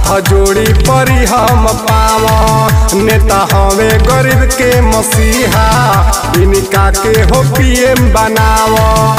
हाथ जोड़ी परी हम पाव नेता हवे गरीब के मसीहा इनका के हो पीएम बनाव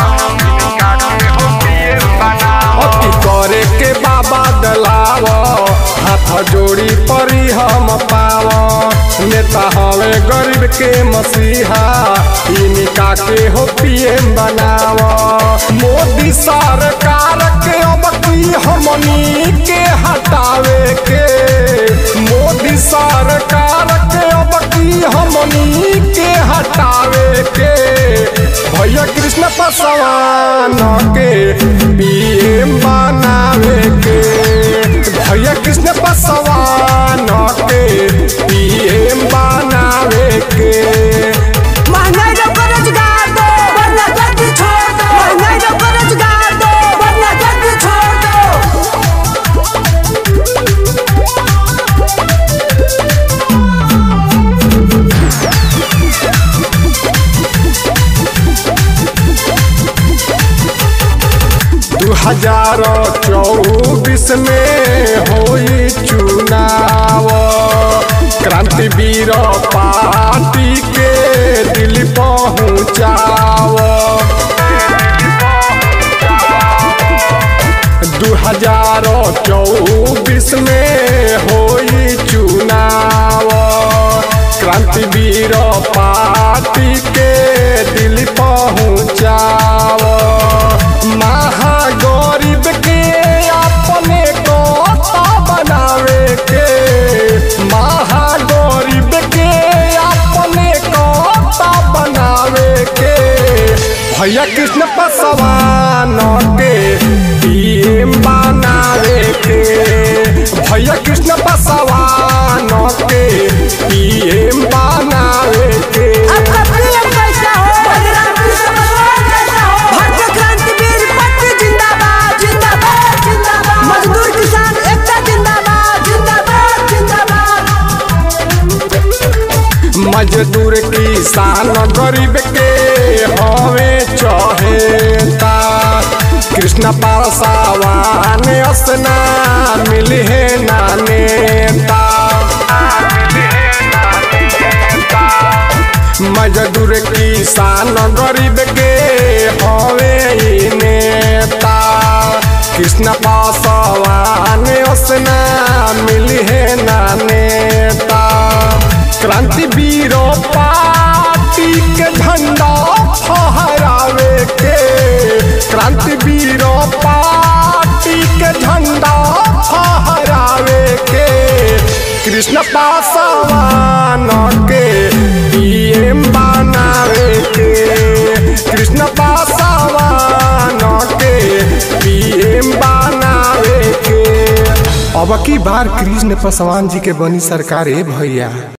अति करे के बाबा दलाव हाथ जोड़ी परी हम पाव नेता हवे गरीब के मसीहा इनका के हो पीएम बनाव मोदी सरकार के अब की हमनी के हटावे के मोदी सरकार के अब की हमनी के हटावे के भैया कृष्ण पासवान के पीएम बनावे के भैया कृष्ण पासवान के पीएम बनावे के महंगाई रोको रोजगार दो वरना धरती छोड़ दो महंगाई रोको रोजगार दो वरना धरती छोड़ दो दू हजार चौबीस में होई चुनाव क्रांतिवीर पार्टी के दिल पहुँचाव दू हजार चौबीस में होई चुनाव क्रांतिवीर पार्टी के दिल पहुँचाव महागरीब के अपने कोता बनावे के महागरीब के अपने कोता बनावे के भैया कृष्ण पासवान के पीएम बनावे के भैया कृष्ण पासवान के पीएम बनावे के अब अपनी अब कैसा हो बलराम कृष्ण भगवान कैसा हो भारतीय क्रांतिवीर पट्टी जिंदाबाद जिंदाबाद जिंदाबाद मजदूर किसान एकता जिंदाबाद जिंदाबाद जिंदाबाद मजदूर किसान गरीब के हवे चहेता कृष्ण पासवान असना मिली है ना नेता मजदूर किसान गरीब के हवे ई नेता कृष्ण पासवान असना मिली है ना नेता क्रांतिवीर पार्टी के झंडा फहरावे के क्रांतिवीर पार्टी के झंडा फहरावे के कृष्ण पासवान के पीएम बनावे के कृष्ण पासवान के पीएम बनावे के अब की बार कृष्ण पासवान जी के बनी सरकार ए भैया